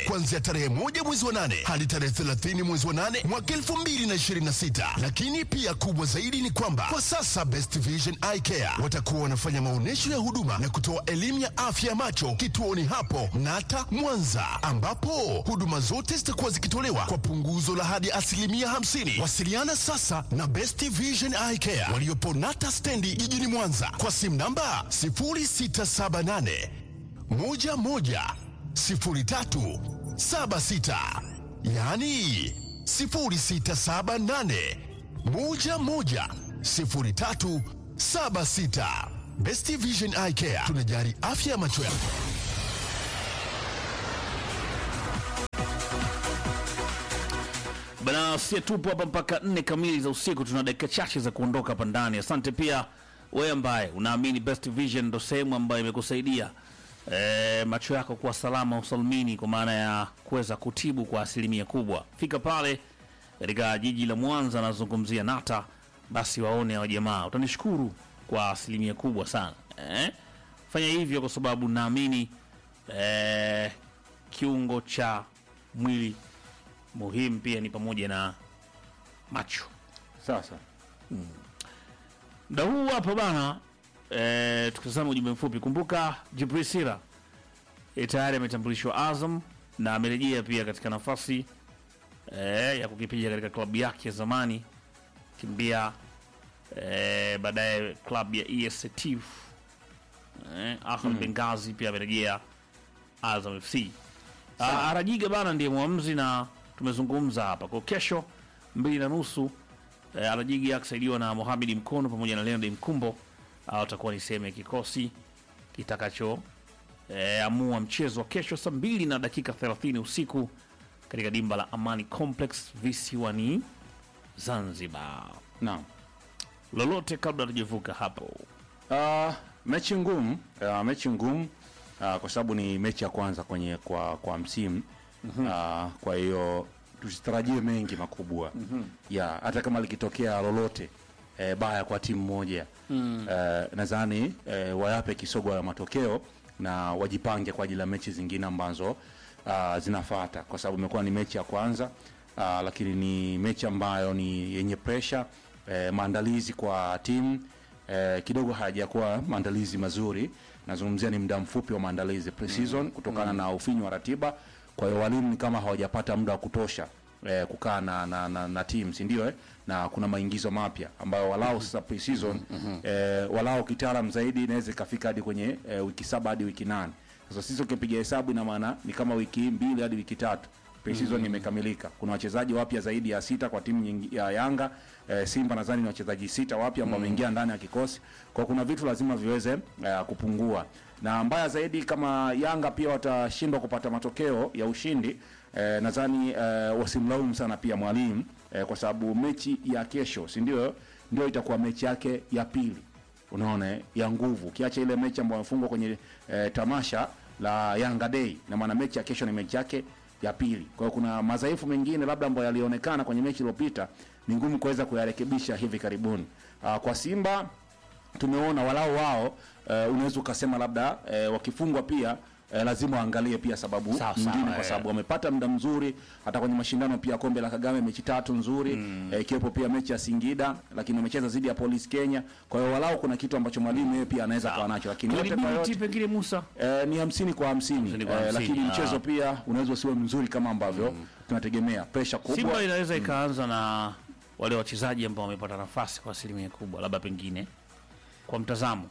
kuanzia tarehe moja mwezi wa nane hadi tarehe 30 mwezi wa nane mwaka 2026. Lakini pia kubwa zaidi ni kwamba kwa sasa Best Vision Eye Care watakuwa wanafanya maonyesho ya huduma na kutoa elimu ya afya ya macho kituoni hapo Nata Mwanza, ambapo huduma zote zitakuwa zikitolewa kwa punguzo la hadi asilimia 50. Wasiliana sasa na Best Vision Eye Care waliopo Nata stendi jijini Mwanza kwa simu namba 0678 11 03 76, yaani 0678 11 03 76. Best Vision Eye Care tunajari afya ya macho yako. Bana, sie tupo hapa mpaka nne kamili za usiku. Tuna dakika chache za kuondoka hapa ndani. Asante pia wewe ambaye unaamini Best Vision ndo sehemu ambayo imekusaidia e, macho yako kuwa salama usalimini, kwa maana ya kuweza kutibu kwa asilimia kubwa. Fika pale katika jiji la Mwanza, nazungumzia Nata, basi waone hao jamaa, utanishukuru kwa asilimia kubwa sana eh? Fanya hivyo kwa sababu naamini eh, kiungo cha mwili muhimu pia ni pamoja na macho. Sasa Muda huu hapa bana, e, tukitazama ujumbe mfupi, kumbuka Jibril Sira e, tayari ametambulishwa Azam na amerejea pia katika nafasi e, ya kukipiga katika klabu yake ya zamani kimbia e, baadaye klabu ya ES Setif e, Ahmed Benghazi pia amerejea Azam FC. Ah, Arajiga bana ndiye mwamuzi na tumezungumza hapa kwa kesho mbili na nusu eh, Arajiga akisaidiwa na Mohamed Mkono pamoja na Leonard Mkumbo au atakuwa ni sehemu ya kikosi kitakacho eh, amua mchezo wa kesho saa mbili na dakika 30 usiku katika dimba la Amani Complex visiwani Zanzibar. naam. Lolote kabla tujavuka hapo, Uh, mechi ngumu uh, mechi ngumu uh, kwa sababu ni mechi ya kwanza kwenye kwa kwa msimu uh, kwa hiyo tusitarajie mengi makubwa ya hata kama likitokea lolote eh, baya kwa timu moja eh, nadhani eh, wayape kisogo ya matokeo na wajipange kwa ajili ya mechi zingine ambazo uh, zinafata kwa sababu imekuwa ni mechi ya kwanza uh, lakini ni mechi ambayo ni yenye pressure eh, maandalizi kwa timu eh, kidogo hayajakuwa maandalizi mazuri. Nazungumzia ni muda mfupi wa maandalizi pre-season kutokana na ufinyu wa ratiba. Kwa hiyo walimu ni kama hawajapata muda wa kutosha eh, kukaa na, na, na, na team si ndio eh? na kuna maingizo mapya ambayo walau sasa pre-season eh, walau kitaalam zaidi inaweza ikafika hadi kwenye eh, wiki saba hadi wiki nane. Sasa sisi ukipiga hesabu ina maana ni kama wiki mbili hadi wiki tatu pre-season imekamilika. Kuna wachezaji wapya zaidi ya sita kwa timu nyingi- ya Yanga. Eh, Simba nadhani ni wachezaji sita wapya ambao wameingia ndani ya kikosi. Kwa kuna vitu lazima viweze eh, kupungua, na mbaya zaidi kama Yanga pia watashindwa kupata matokeo ya ushindi eh, nadhani eh, wasimlaumu sana pia mwalimu eh, kwa sababu mechi ya kesho, si ndio, ndio itakuwa mechi yake ya pili unaona eh, ya nguvu, ukiacha ile mechi ambayo amefungwa kwenye eh, tamasha la Yanga Day, na maana mechi ya kesho ni mechi yake ya pili. Kwa hiyo kuna madhaifu mengine labda ambayo yalionekana kwenye mechi iliyopita, ni ngumu kuweza kuyarekebisha hivi karibuni. Uh, kwa Simba tumeona walau wao uh, unaweza ukasema labda uh, wakifungwa pia uh, lazima waangalie pia sababu Sawa, nyingine sawa, kwa eh. sababu wamepata muda mzuri hata kwenye mashindano pia kombe la Kagame mechi tatu nzuri eh, ikiwepo pia mechi ya Singida, lakini wamecheza dhidi ya Police Kenya. Kwa hiyo walau kuna kitu ambacho mwalimu yeye pia anaweza kuwa nacho, lakini yote kwa credibility yote pengine Musa Eh, ni hamsini kwa hamsini Hamsini kwa eh, hamsini, lakini ah. mchezo pia unaweza usiwe mzuri kama ambavyo tunategemea. Presha kubwa Simba inaweza ikaanza na wale wachezaji ambao wamepata nafasi kwa asilimia kubwa, labda pengine kwa mtazamo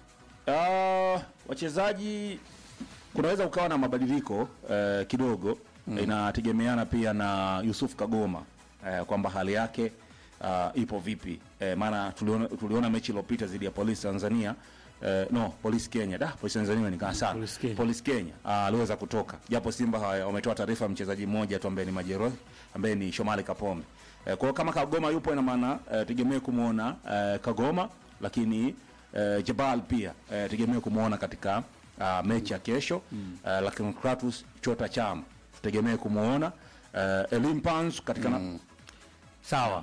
Ah, wachezaji kunaweza ukawa na mabadiliko eh, kidogo inategemeana pia na Yusuf Kagoma eh, kwamba hali yake ah, ipo vipi eh, maana tuliona, tuliona mechi iliyopita dhidi ya Polisi Tanzania eh, no Polisi Kenya da Polisi Tanzania nikaa sana Police Kenya. Polisi Kenya ah, aliweza kutoka japo Simba hawa- wametoa taarifa ya mchezaji mmoja tu ambaye ni majeruhi ambaye ni Shomali Kapombe eh, kwa hiyo kama Kagoma yupo ina maana eh, tegemee kumwona eh, Kagoma lakini eh, Jabal pia eh, tegemee kumwona katika uh, mechi ya kesho eh, lakini Kratos Chota Chama tutegemee kumwona eh, Elim Pans katika na, sawa.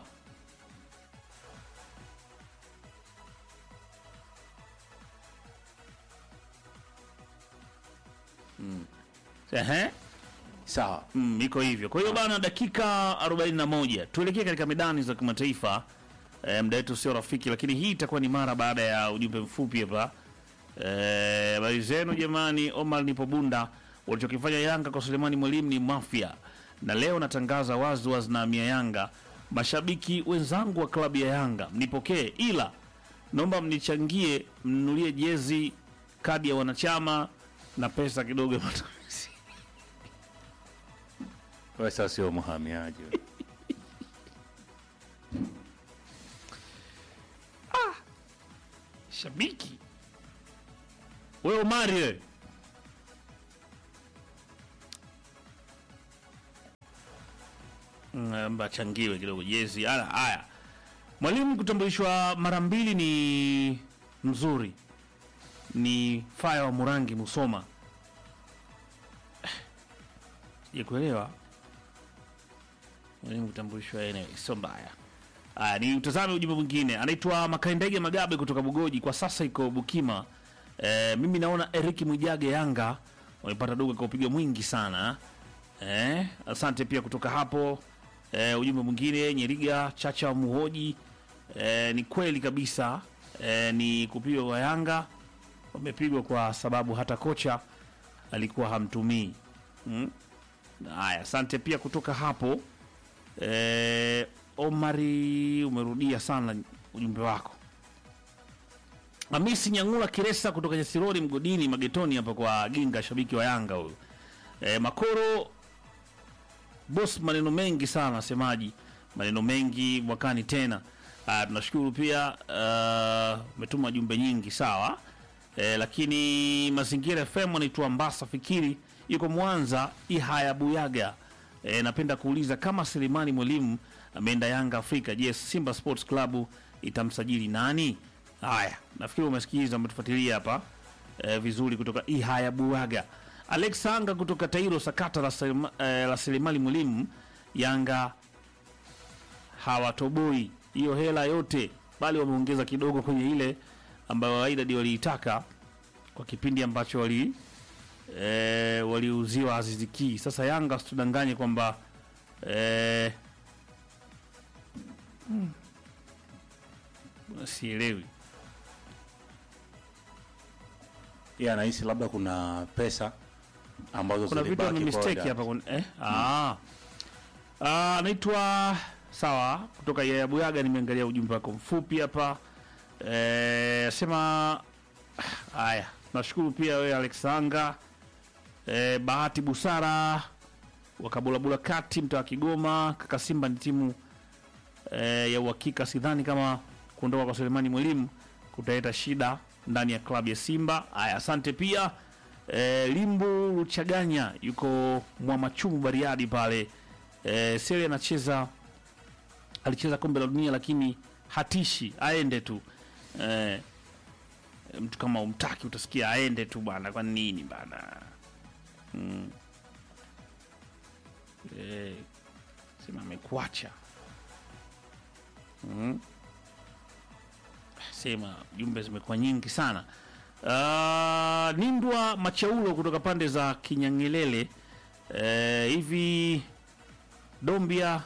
Ehe. sawa Mm, iko hivyo. Kwa hiyo bana, dakika 41 tuelekee katika medani za kimataifa. E, muda wetu sio rafiki, lakini hii itakuwa ni mara baada ya ujumbe mfupi hapa. Eh, habari zenu jamani. Omar nipo Bunda. Walichokifanya Yanga kwa Sulemani Mwalimu ni mafia, na leo natangaza wazi wazi na mia Yanga. Mashabiki wenzangu wa klabu ya Yanga mnipokee, ila naomba mnichangie, mnunulie jezi, kadi ya wanachama na pesa kidogo ya matumizi. wewe sasa sio mhamiaji wewe. Shabiki wewe Omari wewe. Mm, mba changiwe kidogo jezi. Haya, haya. Mwalimu kutambulishwa mara mbili ni mzuri, ni faya wa Murangi Musoma. Sijakuelewa. Mwalimu kutambulishwa, anyway, sio mbaya. Aya, ni utazame ujumbe mwingine. Anaitwa Makaindege Magabe kutoka Bugoji, kwa sasa iko Bukima. E, mimi naona Eric Mwijage Yanga wamepata dogo kwa upiga mwingi sana. Eh, asante pia kutoka hapo. E, ujumbe mwingine Nyeriga Chacha wa Muhoji. E, ni kweli kabisa. E, ni kupigwa kwa Yanga wamepigwa kwa sababu hata kocha alikuwa hamtumii. Mm? Haya, asante pia kutoka hapo. Eh, Omari umerudia sana ujumbe wako. Hamisi Nyangula Kiresa kutoka Nyasirori mgodini magetoni hapa kwa Ginga, shabiki wa Yanga huyu. Eh, Makoro boss, maneno mengi sana semaji, maneno mengi mwakani tena. Ah, tunashukuru pia ah, umetuma jumbe nyingi sawa. Eh, lakini Mazingira FM anaitwa Mbasa Fikiri yuko Mwanza Ihaya Buyaga. E, napenda kuuliza kama Selemani Mwalimu ameenda Yanga Afrika, je, Simba Sports Club itamsajili nani? Haya, nafikiri umesikiliza, umetufuatilia hapa e, vizuri kutoka Ihaya Buaga. Alex Anga kutoka Tairo, sakata la, Selema, e, la Selemani Mwalimu, Yanga hawatoboi hiyo hela yote, bali wameongeza kidogo kwenye ile ambayo Wydad waliitaka kwa kipindi ambacho wali e, waliuziwa Aziz Ki. Sasa Yanga situdanganye kwamba e, hmm, sielewi yeye anahisi labda kuna pesa ambazo kuna vitu ame zilibaki kwa mistake Wydad. hapa kun- eh? ah. Ah, anaitwa sawa kutoka Yaya Buyaga. Nimeangalia ujumbe wako mfupi hapa eh, sema haya. Nashukuru pia wewe Alexanga eh, Bahati Busara wakabulabula kati mtaa wa Kigoma. Kaka Simba ni timu eh, ya uhakika. Sidhani kama kuondoka kwa Selemani Mwalimu kutaleta shida ndani ya klabu ya Simba. Haya, asante pia eh, Limbu Luchaganya yuko Mwamachumu Bariadi pale eh, Sele anacheza alicheza kombe la dunia lakini hatishi, aende tu eh, mtu kama umtaki utasikia aende tu bwana, kwa nini bana mm. eh, sema amekuacha mm. Sema jumbe zimekuwa nyingi sana. Uh, Nindwa Machaulo kutoka pande za Kinyangelele eh, hivi Dombia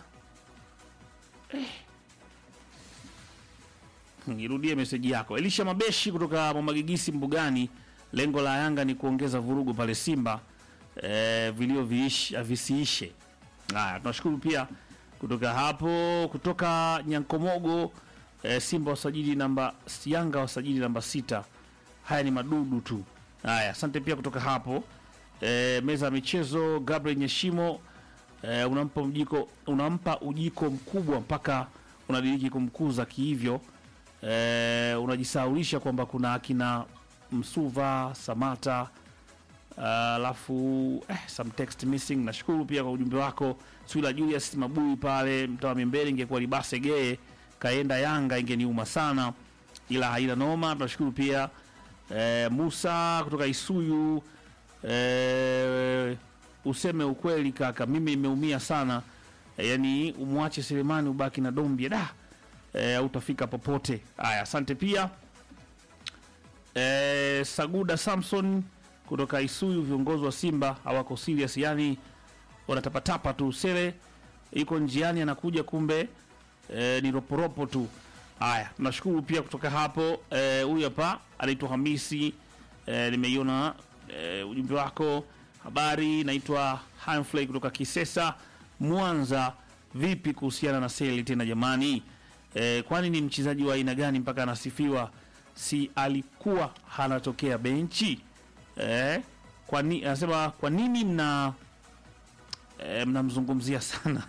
Nirudie meseji yako. Elisha Mabeshi kutoka Mwamagigisi Mbugani, lengo la Yanga ni kuongeza vurugu pale Simba e, vilio viish- visiishe. Haya, tunashukuru pia kutoka hapo, kutoka Nyankomogo e, Simba wasajili namba Yanga wasajili namba sita. Haya ni madudu tu. Haya, asante pia kutoka hapo e, meza ya michezo Gabriel Nyeshimo e, unampa mjiko, unampa ujiko mkubwa mpaka unadiriki kumkuza kihivyo e, unajisaulisha kwamba kuna akina Msuva Samata alafu eh, some text missing. Nashukuru pia kwa ujumbe wako Swila Julius Mabui pale mtawa Mimbele, ingekuwa Libase Gee kaenda Yanga ingeniuma sana, ila haina noma. Tunashukuru pia eh, Musa kutoka Isuyu eh, useme ukweli kaka, mimi nimeumia sana eh, yani umwache Selemani ubaki na Dombia da eh, utafika popote. Haya, asante pia eh, Saguda Samson kutoka Isuyu, viongozi wa Simba hawako serious, yani wanatapatapa tu. Sele yuko njiani anakuja, kumbe e, ni roporopo tu. Haya, tunashukuru pia kutoka hapo. Eh, Huyu hapa anaitwa Hamisi e, nimeiona e, ujumbe wako. Habari, naitwa Hanfley kutoka Kisesa, Mwanza. Vipi kuhusiana na Sele tena jamani? E, kwani ni mchezaji wa aina gani mpaka anasifiwa? Si alikuwa hanatokea benchi e, kwani anasema kwa nini mna e, mnamzungumzia sana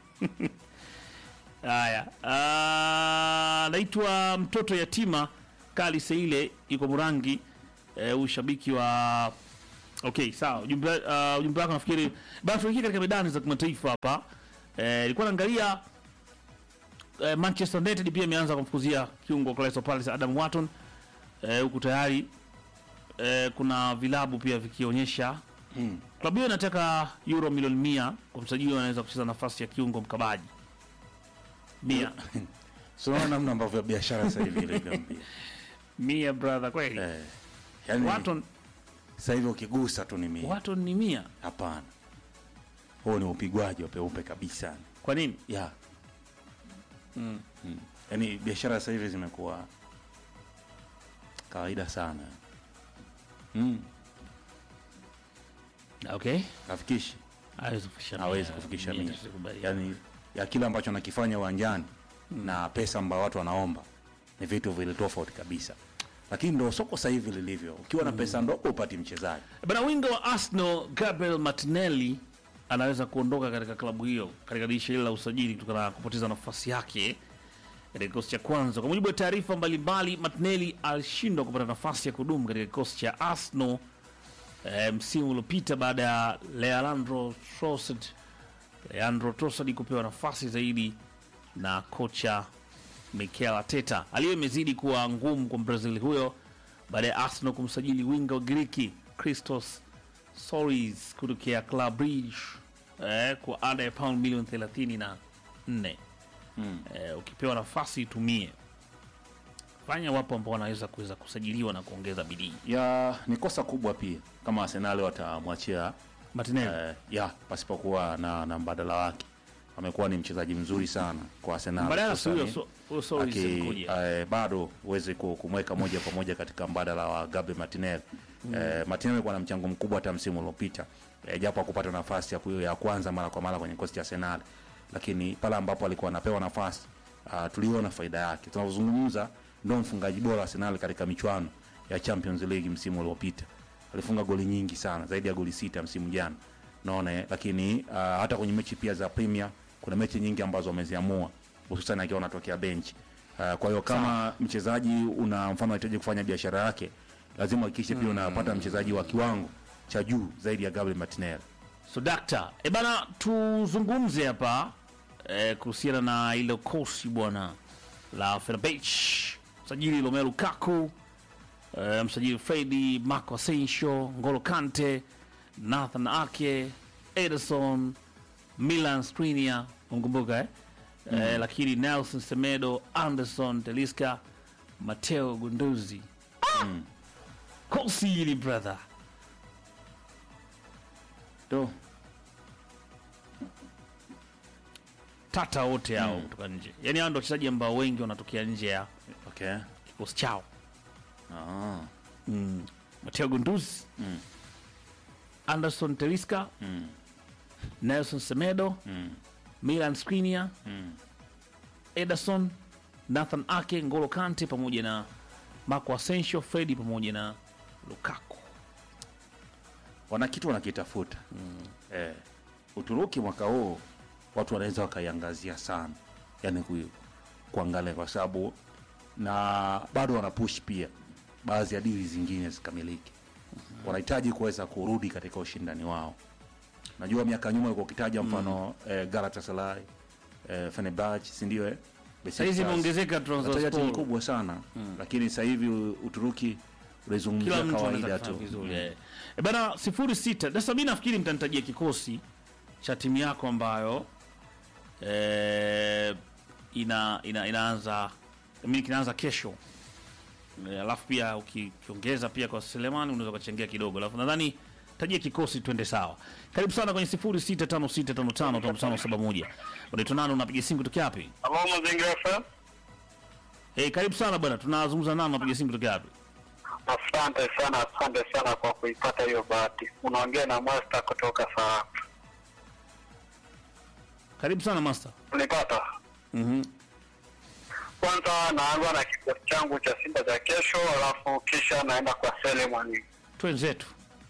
haya. ah, Naitwa mtoto yatima Kali Seile, iko Murangi. E, ushabiki wa okay, sawa. Ujumbe uh, ujumbe wako nafikiri basi tuingie katika medani za kimataifa hapa. Eh, ilikuwa naangalia eh, Manchester United pia imeanza kumfukuzia kiungo Crystal Palace Adam Wharton eh, huku tayari eh, kuna vilabu pia vikionyesha Mm. klabu hiyo inataka euro milioni mia kwa msajili anaweza kucheza nafasi ya kiungo mkabaji mia So unaona namna ambavyo biashara sasa hivi ilivyo mbio. mia brother kweli Eh, yani Wharton, sasa hivi ukigusa tu ni mia. Wharton ni mia Hapana, huo ni upigwaji wa peupe kabisa kwa nini ya mm. Yaani biashara sasa hivi zimekuwa kawaida sana mm. okay Hafikishi, hawezi kufikisha hawezi mia. kufikisha Mia mia, tusikubali. yaani ya kile ambacho anakifanya uwanjani na pesa ambayo watu wanaomba ni vitu vile tofauti kabisa, lakini ndo soko sasa hivi lilivyo. Ukiwa na pesa ndogo upati mchezaji Bana, winga wa Arsenal Gabriel Martinelli anaweza kuondoka katika klabu hiyo katika dirisha hili la usajili kutokana na kupoteza nafasi yake katika kikosi cha kwanza. Kwa mujibu wa taarifa mbalimbali, Martinelli alishindwa kupata nafasi ya kudumu katika kikosi cha Arsenal eh, msimu uliopita baada ya Leandro Trossard Leandro Trossard kupewa nafasi zaidi na kocha Mikel Arteta. Hali hiyo imezidi kuwa ngumu kwa Brazil huyo baada ya Arsenal kumsajili winga wa Giriki Christos Soares kutokea Club Brugge eh, kwa ada ya pound milioni 34 mm. eh, ukipewa nafasi itumie. Fanya, wapo ambao wanaweza kuweza kusajiliwa na kuongeza bidii. ya ni kosa kubwa pia kama Arsenal watamwachia Martinelli eh, ya pasipokuwa na, na mbadala wake. Amekuwa ni mchezaji mzuri sana kwa Arsenal. badala si huyo hususani so- huyo Soares aki- alikuja. eh, bado huwezi ku- kumweka moja kwa moja katika mbadala wa Gabriel Martinelli. Eh, Martinelli alikuwa na mchango mkubwa hata msimu uliopita eh, japo hakupata nafasi ya, ku- ya kwanza mara kwa mara kwenye kikosi cha Arsenal, lakini pale ambapo alikuwa anapewa nafasi uh, tuliona faida yake. Tunavyozungumza ndio mfungaji bora wa Arsenal katika michuano ya Champions League msimu uliopita. Alifunga goli nyingi sana, zaidi ya goli sita msimu jana. Naona eh, lakini uh, hata kwenye mechi pia za Premier kuna mechi nyingi ambazo wameziamua hususan akiwa anatokea benchi. Uh, kwa hiyo kama mchezaji una mfano unahitaji kufanya biashara yake, lazima uhakikishe pia unapata mchezaji wa kiwango cha juu zaidi ya Gabriel Martinelli. So dakta, e bana, tuzungumze hapa e, kuhusiana na ile kosi bwana la Fenerbahce, msajili Romelu Lukaku, e, msajili Fredi, Marco Asensio, Ngolo Kante, Nathan Ake, Ederson, Milan Skriniar, umkumbuka eh? E, lakini Nelson Semedo, Anderson Teliska, Mateo Gunduzi. Ah! Kosi hili brother Do. tata wote hao kutoka nje, yaani hao ndio wachezaji ambao wengi wanatokea nje ya Okay. kikosi chao. Ah. mm. Mateo Gunduzi Anderson Teliska Mm. Nelson Semedo Mm. Milan Skriniar Mm. Ederson Nathan Ake Ngolo Kante pamoja na Marco Asensio Fredi pamoja na Lukaku. wana kitu wanakitafuta eh, Uturuki mwaka huu watu wanaweza wakaiangazia sana, yani ku, kuangalia kwa sababu na bado wana push pia baadhi ya dili zingine zikamiliki. Wanahitaji kuweza kurudi katika ushindani wao. Najua miaka nyuma ulikuwa ukitaja mfano eh, Galatasaray eh, Fenerbahce, si ndio? Eh? Saizi Besiktas. imeongezeka Unataja timu Trabzonspor. kubwa sana lakini sasa hivi Uturuki Kila unaizungumzia mtu anaweza kawaida kufanya tu. vizuri. eh. Eh, bana sifuri sita. Sasa mimi nafikiri mtanitajia kikosi cha timu yako ambayo eh, ina, ina inaanza mimi kinaanza kesho. Eh, Alafu pia uki- ukiongeza pia kwa Selemani unaweza ukachangia kidogo. Alafu nadhani tajia kikosi twende sawa. Karibu sana kwenye 0656555571. Unaitwa nani unapiga simu kutoka wapi? Halo Mazingira FM. Eh, karibu sana bwana. Tunazungumza nani unapiga simu kutoka wapi? Asante sana, asante sana kwa kuipata hiyo bahati. Unaongea na Master kutoka Sarafu. Karibu sana master. Unipata? Mhm. Kwanza naanza na kikosi changu cha Simba cha kesho, alafu kisha naenda kwa Selemani. Twenzetu.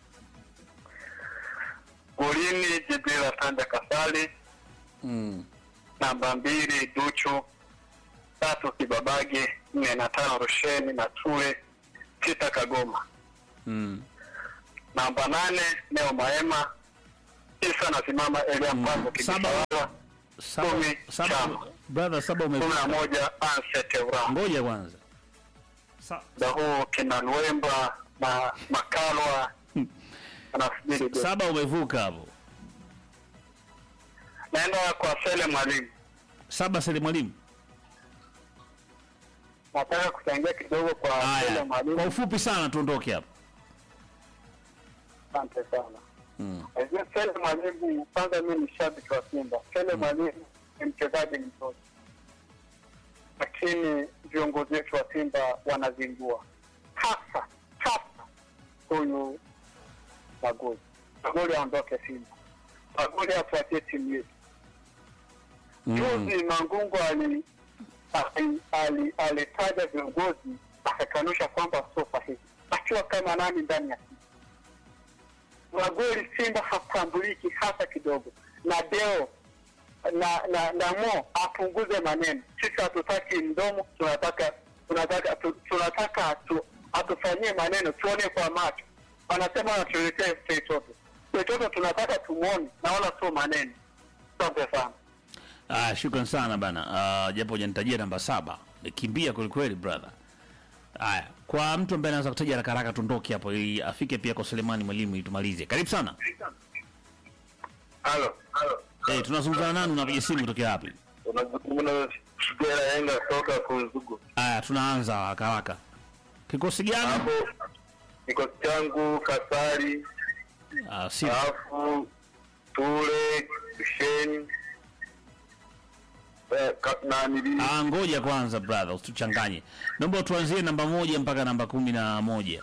Golini Jibril Asante Kasali, Mm. namba mbili Duchu, tatu Kibabage, nne na tano Rusheni na Tule, sita Kagoma, Mm. namba nane Neo Maema, tisa nasimama Elia Mpango Saba. Kibisawala, Saba, Kumi, saba, chama. brother saba kumi na umevuka. moja Anset Ura. Ngoja kwanza. Sa, muda huu kina Nwemba na Makalwa anasubiri goli. saba umevuka hapo. Naenda kwa Sele Mwalimu, Saba Sele Mwalimu. nataka kuchangia kidogo kwa Sele Haya. Kwa Mwalimu. ufupi sana tuondoke hapo. Asante sana. Mm. Najua Sele Mwalimu, kwanza mimi ni shabiki wa Simba. Sele Mwalimu ni mchezaji mzuri, lakini viongozi wetu wa Simba wanazingua, hasa hasa huyu Magoli. Magoli aondoke Simba, Magoli afuatie timu yetu. Juzi Mangungu ali ali- ali- alitaja viongozi akakanusha kwamba sio sahihi, akiwa kama nani ndani ya Simba. Magoli Simba hatambuliki hata kidogo, na Deo na na, na Mo apunguze maneno. Sisi hatutaki mdomo, tunataka tunataka tu, tunataka tu, atufanyie maneno tuone kwa macho. Wanasema wanatuletea chochote chochote, tunataka tumwone na wala sio maneno. Asante sana. Ah, shukran sana bana. Ah, japo hujanitajia namba saba. Nikimbia kweli kweli brother. Haya, kwa mtu ambaye anaweza kutaja haraka haraka tuondoke hapo ili afike pia kwa Selemani Mwalimu ili tumalize. Karibu sana. Halo, halo. Eh, tunazungumza nani unapiga simu kutoka wapi? Unazungumza Shigera Yenga toka Kunzugu. Haya, tunaanza haraka haraka. Kikosi gani? Hapo kikosi changu Kasari, Ah, si alafu Tule, Sheni eh, ka- na nili Ah, ngoja kwanza brother, usituchanganye. Naomba tuanzie namba moja mpaka namba kumi na moja.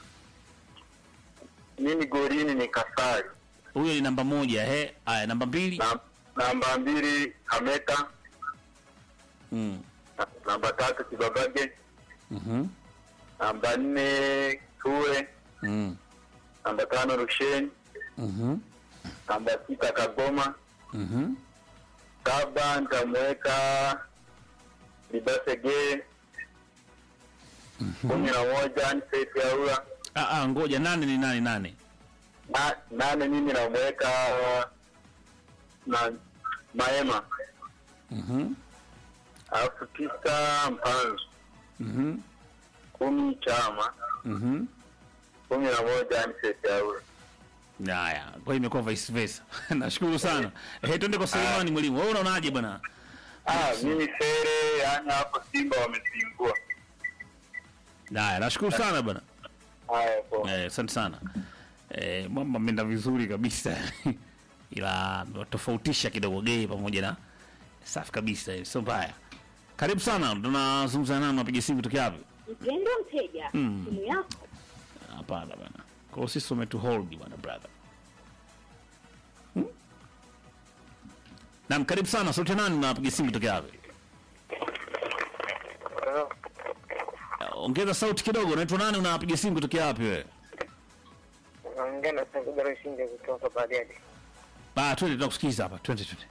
mimi golini ni Kasari, Huyo ni namba moja, he. Haya, namba mbili. na, namba mbili Kameta, Mm. na, namba tatu Kibabage, Mhm. namba nne Tule, Mm. namba tano Rusheni, Mhm. namba sita Kagoma, Mhm. saba nitamweka Libasege, kumi na moja Anseti Aura, Ah, ah, ngoja nane ni nane nane. na nane mimi namweka na Maema, Mhm. alafu tisa Mpanzu, Mhm. kumi Chama, Mhm. kumi na moja Anseti Aura. Haya, kwa hiyo imekuwa vice versa. Nashukuru sana. Eh, twende kwa Selemani Mwalimu. Wewe unaonaje bwana? Ah, mimi sere yani hapo Simba wamezingua. Haya, nashukuru sana bwana. Haya poa. Eh, asante sana. Eh, mambo ameenda vizuri kabisa. Ila tofautisha kidogo gay pamoja na safi kabisa, eh, sio mbaya. Karibu sana. Tunazungumza nani unapiga simu kutoka wapi? Mpendwa mteja, Mm. simu yako Hapana bwana. Kwa hiyo sisi umetu hold bwana brother. Hmm? Naam, karibu sana. Sote nani unapiga simu kutoka wapi? Ongeza sauti kidogo. Unaitwa nani unapiga simu kutoka wapi wewe? Naongea na Sagara Shinde kutoka Bariadi. Ba, twende tunakusikiza hapa. Twende twende.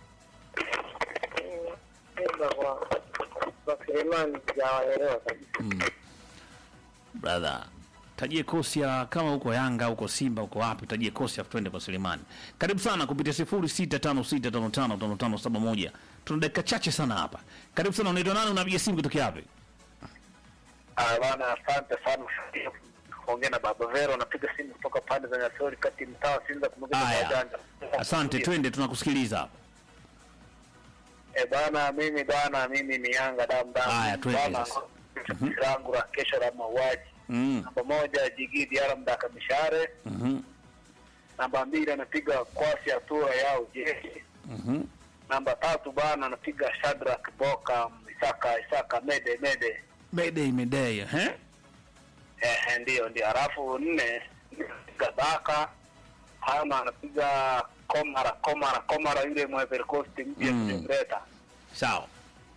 Simba kwa kwa Suleiman sijawaelewa kabisa. Brother. Tajie kosi ya kama huko Yanga, huko Simba, huko wapi, tajie kosi afu twende kwa Sulemani. Karibu sana kupitia 0656555571. Tuna dakika chache sana hapa. Karibu sana, unaitwa nani unapiga simu kutoka wapi? Ah bana, asante sana kuongea na Baba Vero, napiga simu kutoka pande za Nyasori kati mtaa wa Sinza kumbuka Haya. wajanja. Asante, twende tunakusikiliza hapa. Eh bana, mimi bana, mimi ni Yanga damu damu. Haya, twende Bana, sasa. langu la kesho la mauaji. Mm. Namba moja Jigidi Alam Daka Mishare, Mhm. namba mbili anapiga kwasi hatua yao jeshi Mhm. namba tatu bana anapiga Shadrack Boka Isaka Isaka Mede Mede Mayday, mayday, eh? eh, ndio ndio. Halafu nne anapiga Baka tano anapiga Komara Komara Komara yule Ivory Coast mpya Mm. kumleta. Sawa.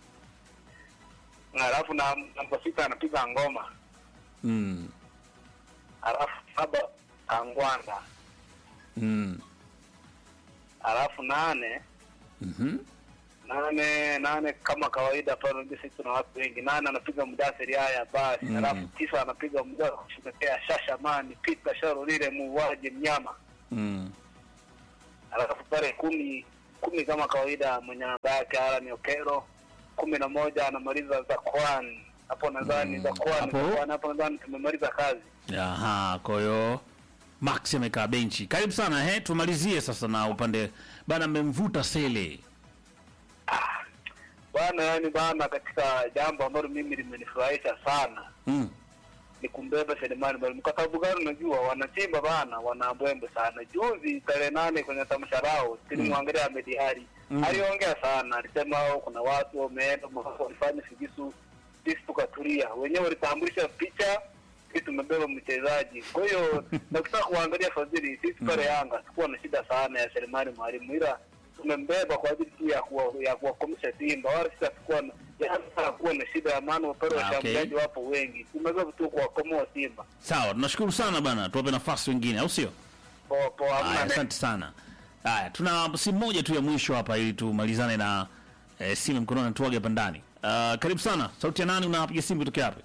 Halafu na namba sita anapiga Ngoma. Mm. Halafu saba Kangwanda. Mm. Halafu nane Mhm. nane nane kama kawaida pale unajua sisi tuna watu wengi. Nane anapiga Mudasiri haya basi. Mm. Halafu tisa anapiga Mudasiri kushotokea Shashamani Peter Sharolile muuaji mnyama. Mm. alafu pale kumi kumi kama kawaida mwenye namba yake Alan Okero kumi na moja anamaliza Zakwan hapo nadhani Mm, Zakwan hapo. Zakwan hapo nadhani tumemaliza kazi Aha, kwa hiyo Max amekaa benchi. Karibu sana he, tumalizie sasa na upande bana, mmemvuta Sele. bwana yani bana katika jambo ambalo mimi limenifurahisha sana Mm. ni kumbeba Selemani Mwalimu kwa sababu gani unajua wanachimba bana wanambwembe sana juzi tarehe nane kwenye tamasha lao silimwangalia Ahmed Ally Mm. aliongea sana alisema kuna watu wameenda walifanya figisu sisi tukatulia wenyewe walitambulisha picha sisi tumebeba mchezaji kwa hiyo nakutaka kuangalia fadhili sisi pale Yanga sikuwa na shida sana ya Selemani Mwalimu ila tumembeba kwa ajili tu ya kuwa, ya kuwakomesha Simba wala sisi hatukuwa na Yanga kuwa na shida ya maana pale Ah, okay. washambuliaji wapo wengi tumebeba tu kuwakomoa Simba Sawa, tunashukuru sana bana, tuwape nafasi wengine, au sio? poa poa Haya, hamna neno. asante sana. Haya, tuna simu moja tu ya mwisho hapa ili tumalizane na eh, simu mkononi tuage hapa ndani. Uh, karibu sana. Sauti ya nani unapiga simu kutoka wapi?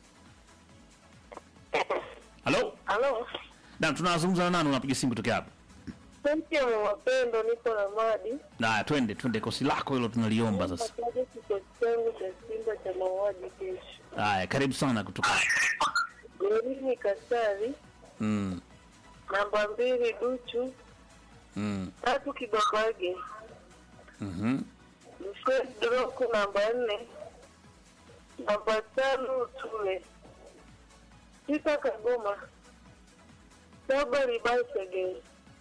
Halo? Halo, Na tunazungumza na nani unapiga simu kutoka wapi? Senti ya mapendo, niko na Madi. Na twende twende, kosi lako hilo tunaliomba sasa. Nataja kikosi changu cha Simba cha mauaji kesho. Haya, karibu sana kutoka. Golini Kasari, Mm. namba mbili Duchu, Mm. tatu Kibabage, Mhm. Mfred Droku namba nne, namba tano Tule, sita Kagoma, saba Libasege,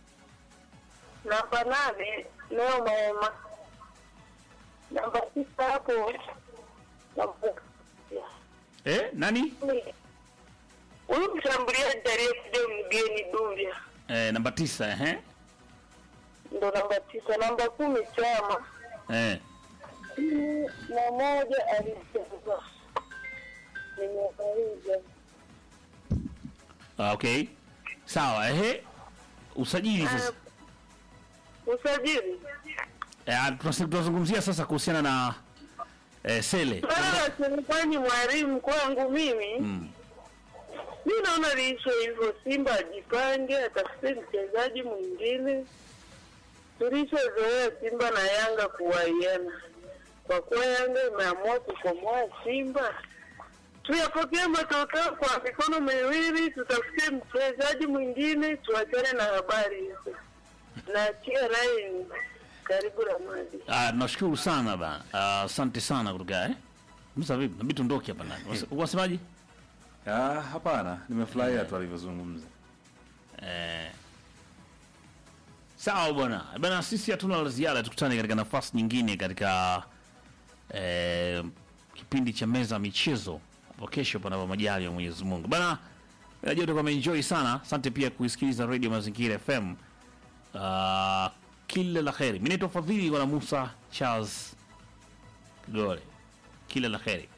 namba nane Neo Maema, namba tisa hapo namba Eh, nani? huyu mshambuliaji aliyekuja mgeni Duvya Eh, namba tisa, eh? ndo namba tisa. Namba kumi Chama Eh. kumi na moja alicheza nimemaliza. Ah, okay. Sawa, eh. Usajili sasa. Usajili Eh, tunasi- tunazungumzia sasa kuhusiana na eh, Sele. swala la serikali mwalimu kwangu mimi Mm. mi naona liisho hivyo, Simba ajipange, atafute mchezaji mwingine. Tulishozoea Simba na Yanga kuwaiana, kwa kuwa Yanga imeamua kukomoa Simba, tuyapokee matokeo kwa mikono miwili, tutafute mchezaji mwingine, tuachane na habari hizo. Naachia laini, karibu Ramadi. Ah, nashukuru sana bana. Ah, Asante sana kutoka eh. Msa vipi? Nabidi tuondoke hapa ndani. Wase- Wasemaji? Ah, hapana, nimefurahia tu alivyozungumza. Eh. Sawa bwana. Bana sisi hatuna la ziada, tukutane katika nafasi nyingine katika eh, kipindi cha meza ya michezo hapo kesho panapo majali ya Mwenyezi Mungu. Bana najua utakuwa umeenjoy sana. Asante pia kuisikiliza Radio Mazingira FM. Uh, kila la kheri. Mimi naitwa Fadhili bwana Musa Charles Gole. Kila la kheri.